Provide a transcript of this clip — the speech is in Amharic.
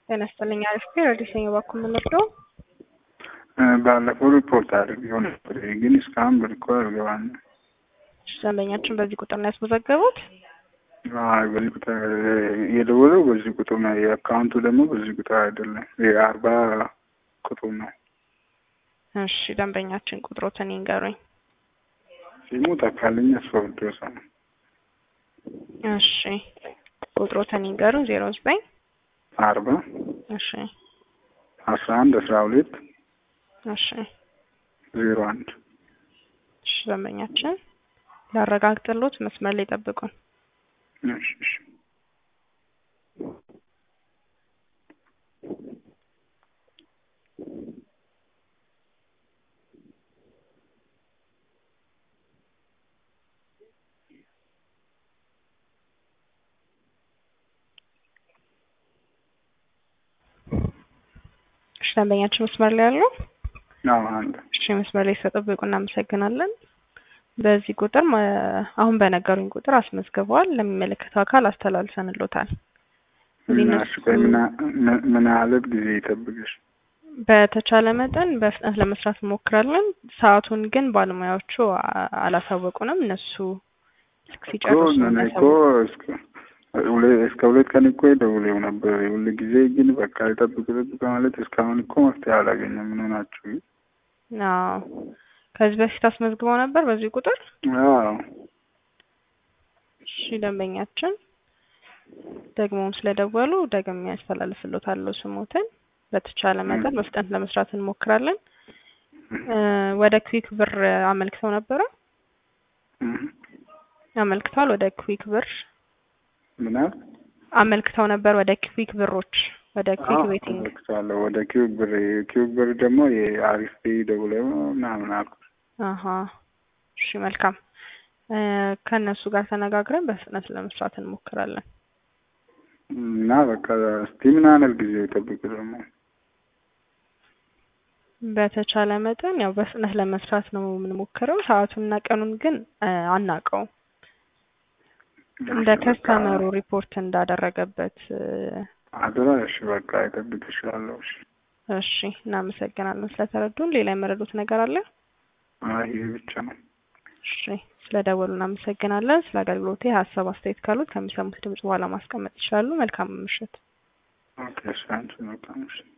ጤና ይስጥልኝ። አሪፍ ረዲሰኝ በኩል የምንወስደው ባለፈው ሪፖርት አድርጌው ነበር፣ ግን እስካሁን ብልኮ አልገባም። ደንበኛችን በዚህ ቁጥር ነው ያስመዘገቡት። በዚህ ቁጥር የደወለው በዚህ ቁጥር ነው። የአካውንቱ ደግሞ በዚህ ቁጥር አይደለም፣ የአርባ ቁጥር ነው። እሺ ደንበኛችን ቁጥሮትን ይንገሩኝ። ሲሙ ተካልኝ አስፈርዶሳ ነው። እሺ ቁጥሮትን ይንገሩኝ። ዜሮ ዘጠኝ አርባ እሺ አስራ አንድ አስራ ሁለት እሺ ዜሮ አንድ እሺ ደንበኛችን ላረጋግጥሎት መስመር ላይ ጠብቁን። እሺ እሺ እሺ ደንበኛችን መስመር ላይ ያለው አዎ አንድ እሺ መስመር ላይ ስለጠበቁ እናመሰግናለን። በዚህ ቁጥር ማ- አሁን በነገሩኝ ቁጥር አስመዝግበዋል። ለሚመለከተው አካል አስተላልፈንሎታል። እዚህ እና እነሱ እሺ ቆይ ምን ምን- ምን ያህል ጊዜ ይጠብቅሽ? በተቻለ መጠን በፍጥነት ለመስራት እንሞክራለን። ሰዓቱን ግን ባለሙያዎቹ አ- አላሳወቁንም። እነሱ እኮ ሲጨርሱ ነው እኔ እኮ የሚያሳውቁን። እስከ ሁለ- እስከ ሁለት ቀን እኮ ደውለው ነበር። ሁሉ ጊዜ ግን በቃ ይጠብቁ ይጠብቁ ማለት እስካሁን እኮ መፍትሄ አላገኘም። ምን ሆናችሁ? አዎ ከዚህ በፊት አስመዝግበው ነበር በዚህ ቁጥር። አዎ እሺ ደንበኛችን ደግሞም ስለደወሉ ደግሜ ያስተላልፍሎታለሁ ስሞትን። በተቻለ መጠን በፍጥነት ለመስራት እንሞክራለን። እ ወደ ክዊክ ብር አመልክተው ነበረ እህ። አመልክተዋል። ወደ ክዊክ ብር ምን ያህል አመልክተው ነበር ወደ ክዊክ ብሮች ወደ ክዊክ አዎ፣ ቤቲንግ አመልክቻለሁ። ወደ ኪዩብ ብር ኪዩብ ብር ደግሞ የአሪፍ ፔይ ደውለው ምናምን አልኩ። አሀ እሺ መልካም እ ከእነሱ ጋር ተነጋግረን በፍጥነት ለመስራት እንሞክራለን። እና በቃ እስቲ ምን ያህል ጊዜ ይጠብቁ ደግሞ በተቻለ መጠን ያው በፍጥነት ለመስራት ነው የምንሞክረው። ሰዓቱንና ቀኑን ግን እ አናውቀውም። እንደ ከስተመሩ ሪፖርት እንዳደረገበት እ አደራ። እሺ በቃ ይጠብቅሻለሁ። እሺ እሺ እናመሰግናለን ስለተረዱን። ሌላ የመረዱት ነገር አለ? አይ ይሄ ብቻ ነው። እሺ ስለደወሉ እናመሰግናለን። ስለ አገልግሎቴ ሀሳብ አስተያየት ካሉት ከሚሰሙት ድምጽ በኋላ ማስቀመጥ ይችላሉ። መልካም ምሽት። ኦኬ እሺ አንቺ መልካም እሺ